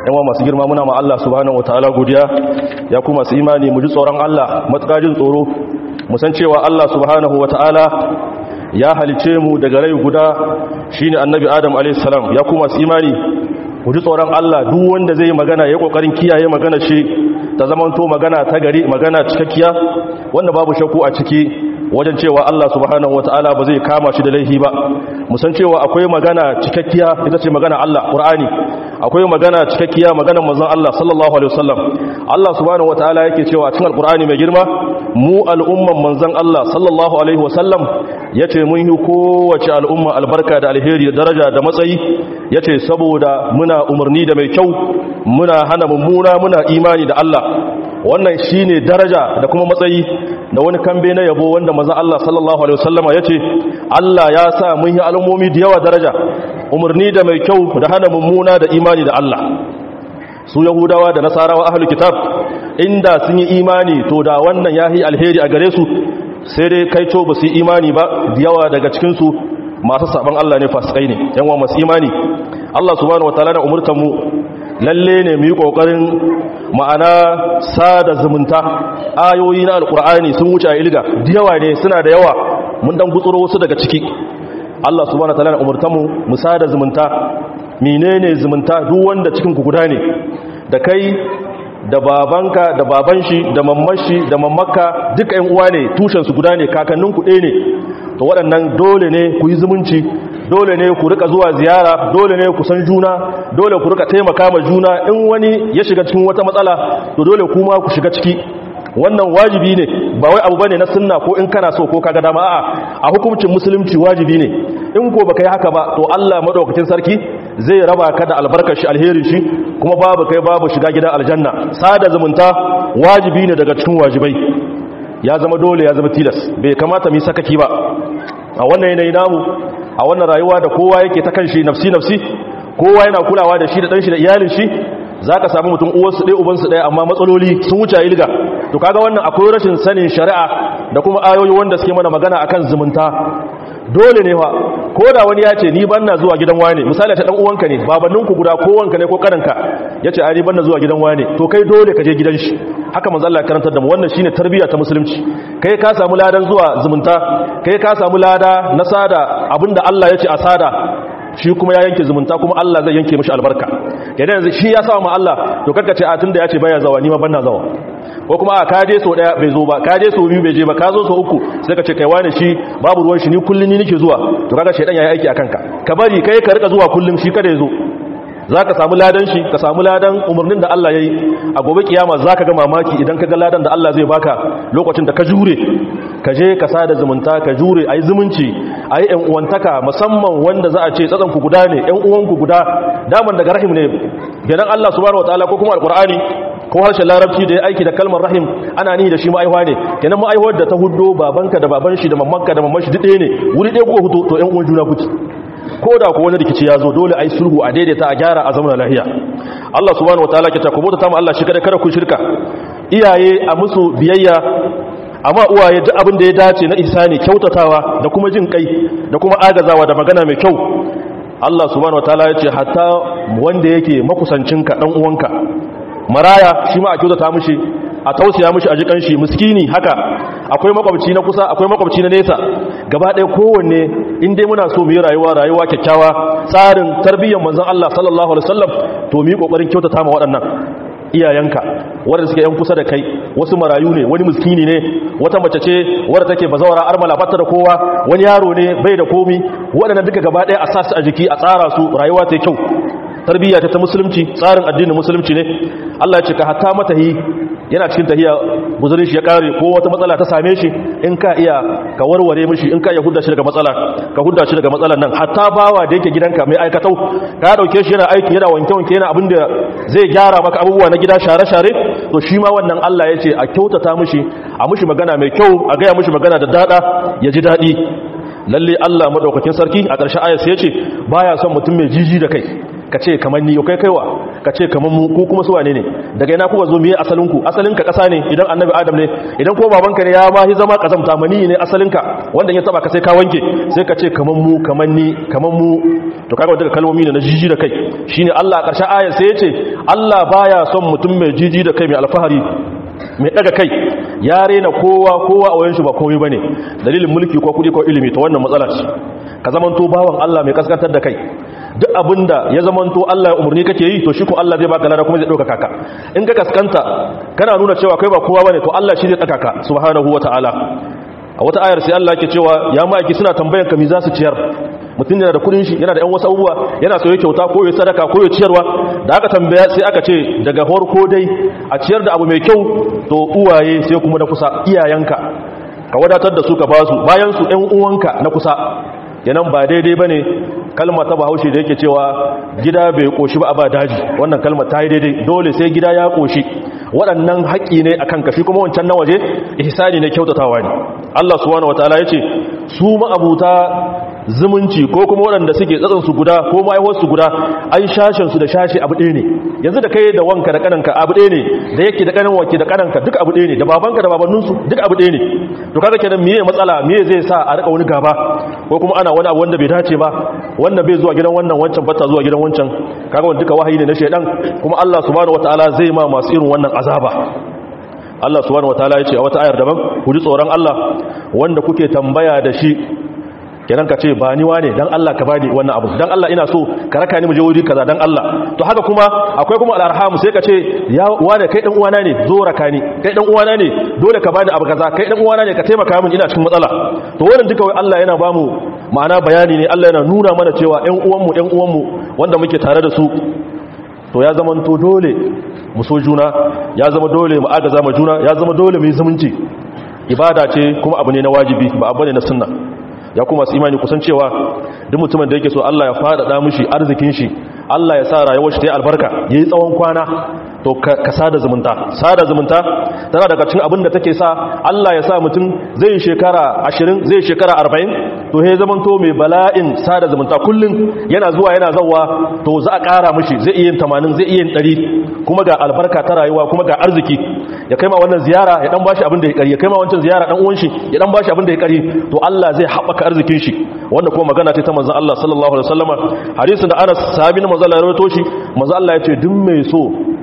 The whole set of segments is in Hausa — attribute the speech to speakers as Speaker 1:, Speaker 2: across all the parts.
Speaker 1: yawa masu girma muna ma Allah subhanahu wataala godiya ya kuma masu imani mu ji tsoron Allah matsakajin tsoro mu san cewa Allah subhanahu wataala ya halice mu daga rai guda shine annabi Adam alayhi salam ya kuma masu imani mu ji tsoron Allah duk wanda zai magana ya kokarin kiyaye magana shi ta zamanto magana ta gari magana cikakkiya wanda babu shakku a ciki wajen cewa Allah subhanahu wata'ala ba zai kama shi da laifi ba musan cewa akwai magana cikakkiya ita ce magana Allah Qur'ani akwai magana cikakkiya maganar manzon Allah sallallahu alaihi wasallam Allah subhanahu wata'ala yake cewa cikin alqur'ani mai girma mu al'umman manzon Allah sallallahu alaihi wasallam yace mun yi kowace al'umma albarka da alheri da daraja da matsayi yace saboda muna umarni da mai kyau muna hana mummuna muna imani da Allah wannan shine daraja da kuma matsayi da wani kambe na yabo wanda maza Allah sallallahu alaihi wasallama yace Allah ya sa mun yi al'ummomi da yawa daraja umarni da mai kyau da hana mummuna da imani da Allah su yahudawa da nasarawa ahlul kitab inda sun yi imani to da wannan yahi alheri a gare su sai dai kai to ba su yi imani ba da yawa daga cikin su masu saban Allah ne fasikai ne yan wa masu imani Allah subhanahu wataala na umurtan mu lalle ne mu yi kokarin ma'ana sada zumunta ayoyi na alkur'ani sun wuce a ilga da yawa ne suna da yawa mun dan gutsuro wasu daga ciki Allah subhanahu wataala na umurta mu mu sada zumunta menene zumunta duk wanda cikin ku guda ne da kai da babanka da baban shi da mamman shi da mammakka duka ƴan uwa ne tushen su guda ne kakannin ku ɗaya ne to waɗannan dole ne ku yi zumunci dole ne ku rika zuwa ziyara dole ne ku san juna dole ku rika taimaka ma juna in wani ya shiga cikin wata matsala to dole kuma ku shiga ciki wannan wajibi ne ba wai abu bane na sunna ko in kana so ko kaga dama a'a a hukuncin musulunci wajibi ne in ko baka yi haka ba to Allah madaukakin sarki zai raba ka da albarkar shi alherin shi kuma babu kai babu shiga gidan aljanna sada zumunta wajibi ne daga cikin wajibai ya zama dole ya zama tilas bai kamata mu sakaki ba a wannan yanayi namu a wannan rayuwa da kowa yake ta kanshi nafsi nafsi kowa yana kulawa da shi da dan shi da iyalin shi zaka samu mutum uwarsu ɗaya ubansu ɗaya amma matsaloli sun wuce ilga to kaga wannan akwai rashin sanin shari'a da kuma ayoyi wanda suke mana magana akan zumunta dole ne fa ko da wani ya ce ni banna zuwa gidan wane misali ta dan uwanka ne babanninku guda ko wanka ne ko karanka yace ai ni banna zuwa gidan wane to kai dole ka je gidan shi haka manzo Allah karantar da mu wannan shine tarbiyya ta musulunci kai ka samu ladan zuwa zumunta kai ka samu lada na sada abinda Allah yace a sada shi kuma ya yanke zumunta kuma Allah zai yanke mishi albarka idan yanzu shi ya sa ma Allah to karka ce a tunda ya ce baya zawa ni ma banna zawa ko kuma a ka je so daya bai zo ba ka je so biyu bai je ba ka zo so uku sai ka ce kai wani shi babu ruwan shi ni kullun ni nake zuwa to kaga shedan yayi aiki akan ka ka bari kai ka rika zuwa kullum shi kada ya zo za ka samu ladan shi ka samu ladan umarnin da Allah ya yi a gobe kiyama za ka ga mamaki idan ka ga ladan da Allah zai baka lokacin da ka jure ka je ka sada zumunta ka jure a yi zumunci a yi uwantaka musamman wanda za a ce tsatsanku guda ne ‘yan uwanku guda daman daga rahim ne ganin Allah subhanahu wataala ko kuma alkur'ani ko harshen larabci da ya aiki da kalmar rahim ana ni da shi ma'aihuwa ne kenan ma'aihuwar da ta hudo babanka da baban shi da mamanka da mamman shi duk ɗaya ne wuri ɗaya kuka hudo to ‘yan uwan juna kuke ko da ku wani rikici ya zo dole a yi sulhu a daidaita a gyara a zamanin lahiya Allah subhanahu wataala ke ta ku bauta ma Allah shi kada kada ku shirka iyaye a musu biyayya amma uwaye duk abin da ya dace na ihsani kyautatawa da kuma jin kai da kuma agazawa da magana mai kyau Allah subhanahu wataala ya ce hatta wanda yake makusancinka dan uwanka maraya shi ma a kyautata mishi a tausaya mishi a jikan shi miskini haka akwai makwabci na kusa akwai makwabci na nesa gaba ɗaya kowanne in dai muna so mu yi rayuwa rayuwa kyakkyawa tsarin tarbiyyar manzon Allah sallallahu alaihi wasallam to mu yi kokarin kyautata ma waɗannan iyayenka wanda suke yan kusa da kai wasu marayu ne wani miskini ne wata mace ce wadda take bazawara armala fatta da kowa wani yaro ne bai da komi waɗannan duka gaba ɗaya a sa su a jiki a tsara su rayuwa ta kyau tarbiyya ta musulunci tsarin addinin musulunci ne Allah ya ce ka hatta matahi yana cikin tahiya guzurin shi ya kare ko wata matsala ta same shi in ka iya ka warware mishi in ka iya hudda shi daga matsala ka hudda shi daga matsalan nan hatta bawa da yake gidanka mai aikatau ka dauke shi yana aiki yana wanke wanke yana abin da zai gyara maka abubuwa na gida share share to shi ma wannan Allah ya ce a kyautata mishi a mishi magana mai kyau a gaya mishi magana da dada ya ji dadi lalle Allah madaukakin sarki a ƙarshen ayat sai ya ce baya son mutum mai jiji da kai ka ce kamar ni kai kaiwa ka ce kamar mu ko kuma su wane ne daga ina kuka zo miye asalinku asalinka ƙasa ne idan annabi adam ne idan ko babanka ne ya ma hi zama kazamta mani ne asalinka wanda ya taba ka sai ka wanke sai ka ce kamar mu kamar ni kamar mu to kaga daga kalmomi ne na jiji da kai shine Allah a ƙarshen ayar sai ya ce Allah baya son mutum mai jiji da kai mai alfahari mai daga kai ya rena kowa kowa a wayanshi ba komai bane dalilin mulki ko kudi ko ilimi to wannan matsala ce ka zamanto bawan Allah mai kaskantar da kai duk abinda ya zamanto Allah ya umurni kake yi to shi ko Allah zai baka lada kuma zai dauka kaka in ka kaskanta kana nuna cewa kai ba kowa bane to Allah shi zai daka ka subhanahu wataala a wata ayar sai Allah yake cewa ya ma'aiki suna tambayan ka me za su ciyar mutum yana da kudin shi yana da yan wasu abubuwa yana so ya kyauta ko ya sadaka ko ya ciyarwa da aka tambaya sai aka ce daga farko dai a ciyar da abu mai kyau to uwaye sai kuma na kusa iyayenka ka wadatar da su ka basu bayan su ɗan uwanka na kusa yanan ba daidai ba ne kalma ta bahaushe da yake cewa gida bai koshi ba a ba daji wannan kalma ta yi daidai dole sai gida ya koshi waɗannan haƙƙi ne a kan kashi kuma wancan na waje ihsani ne kyautatawa ne Allah subhanahu wataala ya ce su ma'abuta zumunci ko kuma waɗanda suke tsatsansu guda ko ma'aiwarsu guda an shashensu da shashe abu ɗaya ne yanzu da kai da wanka da kananka abu ɗaya ne da yake da kanan wanke da kananka duk abu ɗaya ne da babanka da babanninsu duk abu ɗaya ne to kaga kenan miye matsala miye zai sa a rika wani gaba ko kuma ana wani abu wanda bai dace ba wanda bai zuwa gidan wannan wancan bata zuwa gidan wancan kaga wanda duka wahayi ne na shedan kuma Allah subhanahu wataala zai ma masu irin wannan azaba Allah subhanahu wataala ya ce a wata ayar daban ku ji tsoron Allah wanda kuke tambaya da shi kenan ka ce ba ni wane dan Allah ka bani wannan abu dan Allah ina so ka raka ni mu je wuri kaza dan Allah to haka kuma akwai kuma al-arham sai ka ce ya wane kai dan uwana ne zo raka ni kai dan uwana ne dole ka bani abu kaza kai dan uwana ne ka taimaka min ina cikin matsala to wannan duka wai Allah yana bamu ma'ana bayani ne Allah yana nuna mana cewa ƴan uwanmu ƴan uwanmu wanda muke tare da su to ya zama to dole mu so juna ya zama dole mu agaza ma juna ya zama dole mu yi zumunci ibada ce kuma abu ne na wajibi ba abu ne na sunna ya kuma su imani kusan cewa duk mutumin da yake so Allah ya faɗaɗa mishi arzikin shi Allah ya sa rayuwar shi ta yi albarka yayi tsawon kwana to ka sada zumunta sada zumunta tana daga cikin abin da take sa Allah ya sa mutum zai shekara 20 zai shekara 40 to he zaman to mai bala'in sada zumunta kullun yana zuwa yana zawwa to za a ƙara mishi zai iya yin 80 zai iya yin 100 kuma ga albarka ta rayuwa kuma ga arziki ya kai ma wannan ziyara ya dan bashi abin da ya kari ya kai ma wancan ziyara dan uwan shi ya dan bashi abin da ya kari to Allah zai haɓaka arzikin shi wanda kuma magana ce ta manzon Allah sallallahu alaihi wasallama hadisin da Anas sahabi na manzon Allah ya rawaito shi manzon Allah ya ce duk mai so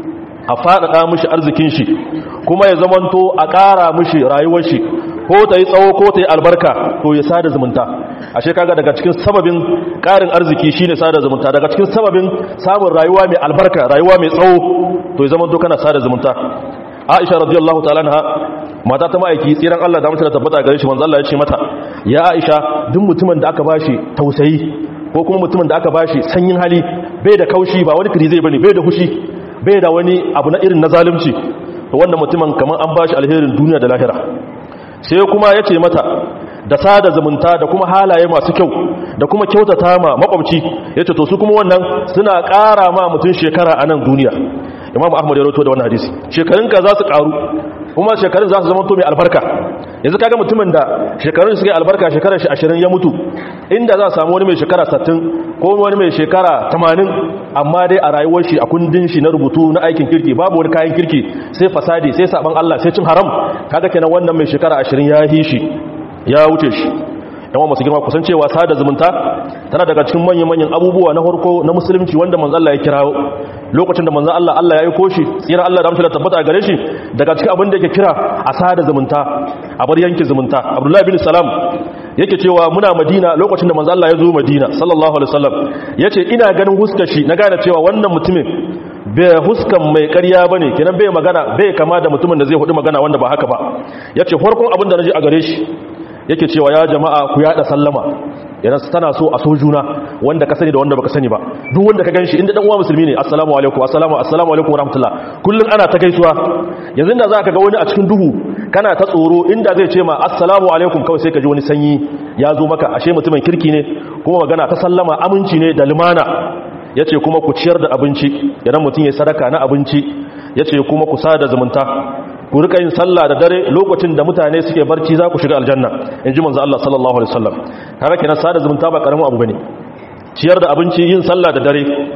Speaker 1: a faɗaɗa mishi arzikin shi kuma ya zamanto a ƙara mishi rayuwar shi ko ta yi tsawo ko ta yi albarka to ya sada zumunta ashe kaga daga cikin sababin ƙarin arziki shine sada zumunta daga cikin sababin samun rayuwa mai albarka rayuwa mai tsawo to ya zamanto kana sada zumunta Aisha radiyallahu ta'ala anha mata ta ma'aiki tsiran Allah da mutane tabbata gare shi manzo Allah ya ce mata ya Aisha duk mutumin da aka bashi tausayi ko kuma mutumin da aka bashi sanyin hali bai da kaushi ba wani kiri zai bane bai da hushi bai da wani abu na irin na zalunci to wannan mutumin kamar an bashi alherin duniya da lahira sai kuma ya ce mata da sada zumunta da kuma halaye masu kyau da kuma kyautata ma makwabci ya ce to su kuma wannan suna ƙara ma mutum shekara a nan duniya imam ahmad ya roto da wannan hadisi shekarunka za su ƙaru kuma shekarun za su zama to mai albarka yanzu kaga mutumin da shekarun suka yi albarka shekarar shi ashirin ya mutu inda za a samu wani mai shekara sattin ko wani mai shekara tamanin amma dai a rayuwar shi a kundin shi na rubutu na aikin kirki babu wani kayan kirki sai fasadi sai saban Allah sai cin haram kaga kenan wannan mai shekara ashirin ya hi shi ya wuce shi yawan masu girma kusan cewa sada zumunta tana daga cikin manyan-manyan abubuwa na harko na musulunci wanda manzo Allah ya kirawo lokacin da manzo Allah Allah ya yi koshi tsira Allah da amshin da tabbata gare shi daga cikin abin da yake kira a sada zumunta a bar yanki zumunta Abdullahi bin Salam yake cewa muna Madina lokacin da manzo Allah ya zo Madina sallallahu alaihi wasallam yace ina ganin huskar shi na gane cewa wannan mutumin bai huskan mai ƙarya bane kenan bai magana bai kama da mutumin da zai hudu magana wanda ba haka ba yace farkon abin da naji a gare shi yake cewa ya jama'a ku yada sallama yana tana so a so juna wanda ka sani da wanda baka sani ba duk wanda ka ganshi inda dan uwa musulmi ne assalamu alaikum assalamu assalamu alaikum warahmatullah kullun ana ta gaisuwa yanzu inda zaka ga wani a cikin duhu kana ta tsoro inda zai ce ma assalamu alaikum kawai sai ka ji wani sanyi ya zo maka ashe mutumin kirki ne kuma magana ta sallama aminci ne da lumana yace kuma ku ciyar da abinci idan mutum ya sadaka na abinci yace kuma ku sada zumunta ku rika yin sallah da dare lokacin da mutane suke barci za ku shiga aljanna in ji manzo Allah sallallahu alaihi wasallam kaga kenan sada zumunta ba karamin abu bane ciyar da abinci yin sallah da dare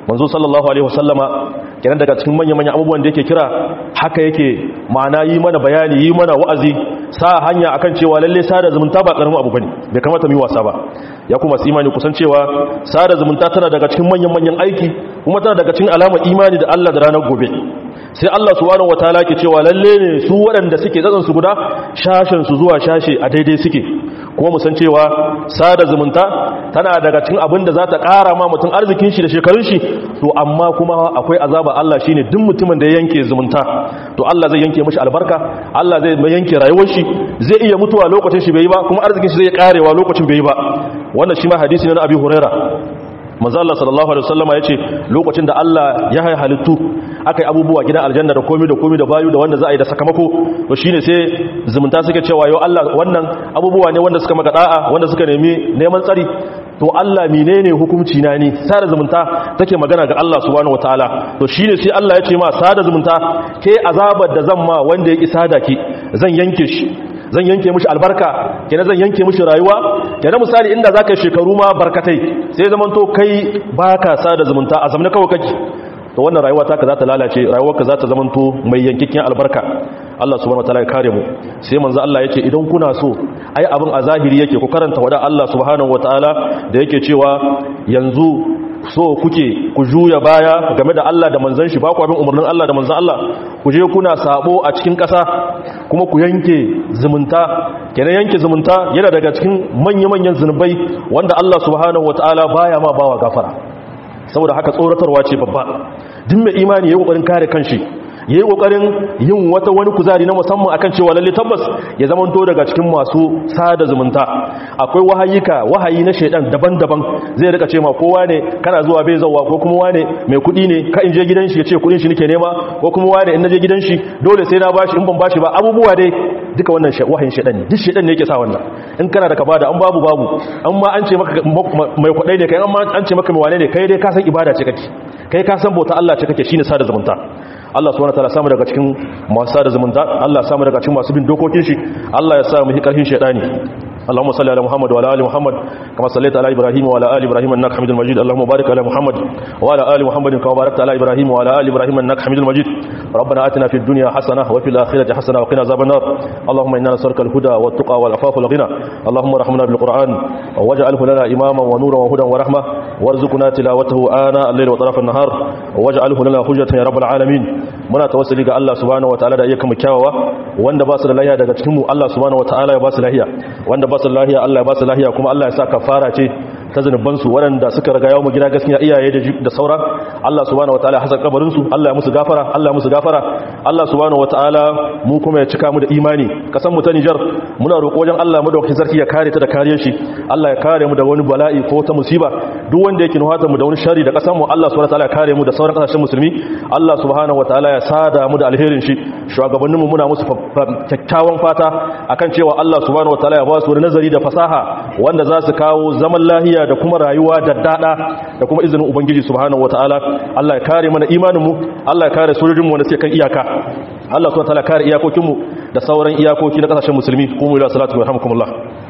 Speaker 1: manzo sallallahu alaihi wasallama kenan daga cikin manyan manyan abubuwan da yake kira haka yake ma'ana yi mana bayani yi mana wa'azi sa hanya akan cewa lalle sada zumunta ba karamin abu bane bai kamata mu yi wasa ba ya kuma su imani kusan cewa sada zumunta tana daga cikin manyan manyan aiki kuma tana daga cikin alamar imani da Allah da ranar gobe sai Allah subhanahu wataala ke cewa lalle ne su waɗanda suke tsatsan su guda shashin su zuwa shashe a daidai suke kuma mu san cewa sada zumunta tana daga cikin abin da za ta ƙara ma mutum arzikin shi da shekarun shi to amma kuma akwai azaba Allah shine duk mutumin da ya yanke zumunta to Allah zai yanke mishi albarka Allah zai mai yanke rayuwar shi zai iya mutuwa lokacin shi bai yi ba kuma arzikin shi zai karewa lokacin bai yi ba wannan shi ma hadisi ne na Abi Huraira manzo Allah sallallahu alaihi wasallama yace lokacin da Allah ya hay halittu akai abubuwa gidan aljanna da komai da komai da bayu da wanda za a yi da sakamako to shine sai zumunta suke cewa yo Allah wannan abubuwa ne wanda suka maka da'a wanda suka nemi neman tsari to Allah menene hukunci na ne sada zumunta take magana ga Allah subhanahu wataala to shine sai Allah ya ce ma sada zumunta ke azabar da zan ma wanda ya ki sada ki zan yanke shi zan yanke mishi albarka kenan zan yanke mishi rayuwa kenan misali inda zaka shekaru ma barkatai sai zaman to kai baka sada zumunta a zamanin kawai kake to wannan rayuwa taka za ta lalace rayuwarka za ta zaman to mai yankikin albarka Allah subhanahu wataala ya kare mu sai manzo Allah yace idan kuna so ai abin a zahiri yake ku karanta wada Allah subhanahu wataala da yake cewa yanzu so kuke ku juya baya game da Allah da manzon shi ba ku abin umarnin Allah da manzon Allah ku je kuna sabo a cikin ƙasa kuma ku yanke zumunta kenan yanke zumunta yana daga cikin manya-manyan zunubai wanda Allah subhanahu wataala baya ma bawa gafara saboda haka tsoratarwa ce babba duk mai imani yayin kokarin kare kanshi ya yi ƙoƙarin yin wata wani kuzari na musamman akan cewa lalle tabbas ya zamanto daga cikin masu sada zumunta akwai wahayika wahayi na shaidan daban-daban zai rika ce ma kowa ne kana zuwa bai zauwa ko kuma wane mai kuɗi ne ka in je gidan shi ya ce kuɗin shi nake nema ko kuma wane in na je gidan shi dole sai na bashi in ban bashi ba abubuwa dai duka wannan wahayin shaidan ne duk shaidan ne yake sa wannan in kana da ka bada an babu babu an ma an ce maka mai kuɗai ne kai an ma an ce maka mai wane ne kai dai ka san ibada ce kake kai ka san bauta Allah ce kake shine sada zumunta Allah subhanahu wataala samu daga cikin masu sada zumunta Allah samu daga cikin masu bin dokokin shi Allah ya sa mu hi karfin shedani اللهم صل على محمد وعلى ال محمد كما صليت على ابراهيم وعلى ال ابراهيم انك حميد مجيد اللهم بارك على محمد وعلى ال محمد كما باركت على ابراهيم وعلى ال ابراهيم انك حميد مجيد ربنا اتنا في الدنيا حسنه وفي الاخره حسنه وقنا عذاب النار اللهم انا نسالك الهدى والتقى والعفاف والغنى اللهم ارحمنا بالقران واجعله لنا اماما ونورا وهدى ورحمه وارزقنا تلاوته آناء الليل وطرف النهار واجعله لنا حجة يا رب العالمين muna tawassuli ga Allah subhanahu wataala da ayyukan mu kyawawa wanda ba su da lahiya daga cikin mu Allah subhanahu wataala ya ba su lahiya wanda ba su da lahiya Allah ya ba su lahiya kuma Allah ya sa kafara ce ta zanuban su waɗanda suka riga yawo mu gida gaskiya iyaye da da sauran Allah subhanahu wataala hasa kabarin su Allah ya musu gafara Allah ya musu gafara Allah subhanahu wataala mu kuma ya cika mu da imani kasan mu ta Niger muna roƙo wajen Allah madaukakin sarki ya kare ta da kariyar shi Allah ya kare mu da wani bala'i ko ta musiba duk wanda yake nuhata mu da wani shari da kasan mu Allah subhanahu wataala ya kare mu da sauran kasashen musulmi Allah subhanahu wataala ya sada mu da alherin shi shugabannin mu muna musu kyakkyawan fata akan cewa Allah subhanahu wataala ya ba su nazari da fasaha wanda za su kawo zaman lahiya da kuma rayuwa da dada da kuma izinin ubangiji subhanahu wataala Allah ya kare mana imanin mu Allah ya kare sojojin mu wanda suke kan iyaka Allah subhanahu wataala ya kare iyakokin mu da sauran iyakoki na kasashen musulmi kuma ila salatu wa rahmukumullah